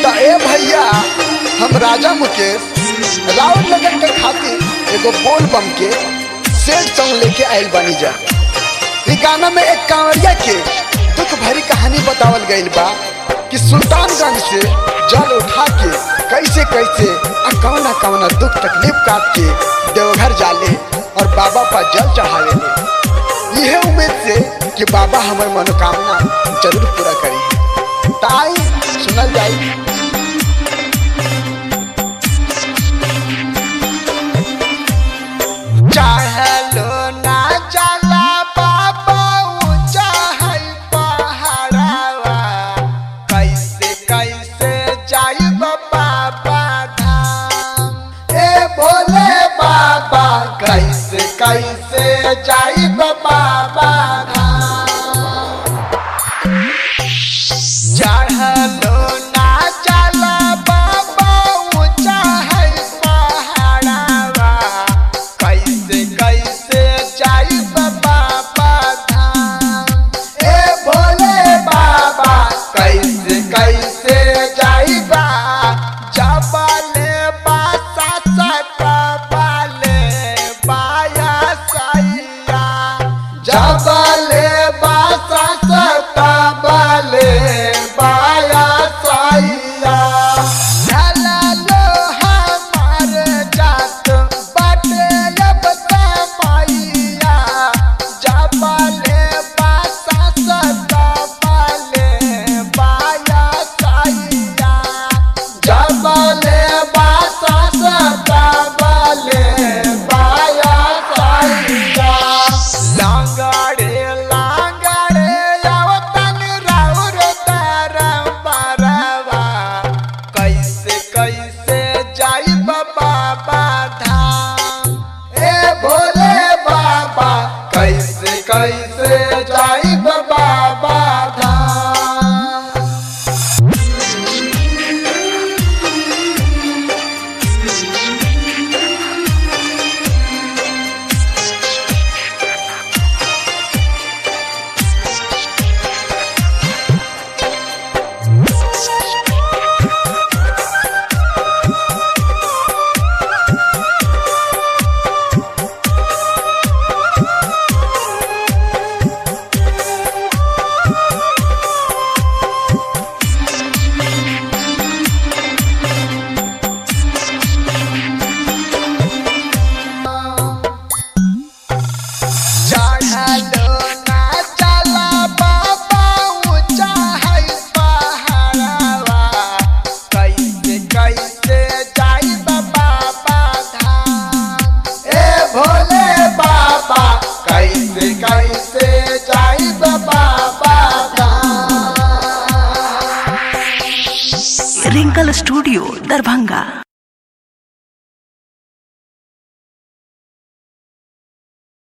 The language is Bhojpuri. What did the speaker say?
तो ए भैया हम राजा मुकेश राउर लगन के खातिर एगो बोल बम के सेल सॉन्ग लेके आयल बानी जा ई गाना में एक कांवरिया के दुख भरी कहानी बतावल गइल बा कि सुल्तानगंज से जल उठा के कैसे कैसे आ कौना कौना दुख तकलीफ काट के देवघर जाले और बाबा पर जल चढ़ावे ले यह उम्मीद से कि बाबा हमार मनोकामना जरूर पूरा करी ताई सुनल जाई चाहलो ना चला बाबा ऊंचा है पहाड़वा कैसे कैसे जाई बाबा धाम ए भोले बाबा कैसे कैसे जाई बाबा धाम चढ़लो ना चला बाबा ऊंचा है पहाड़वा कैसे कैसे जाई बाबा धाम ए भोले बाबा कैसे कैसे जाई बा जबले बासा सकबले बाया सैया जबले बासा सकबले बाया सैया ढललो हमार जात बाटे अब समैया जबले बासा सकबले बाया सैया जबले बासा सकबले बाया सैया लांगड़े लांगड़े आवतन राउर तरम परवा कैसे कैसे जाई बाबा धाम ए भोले बाबा कैसे कैसे जाई बाबा धाम चढ़लो ना चला बाबा ऊंचा है पहाड़वा कैसे कैसे जाई बाबा धाम ए भोले बाबा कैसे कैसे जाई बाबा धाम रिंकल स्टूडियो दरभंगा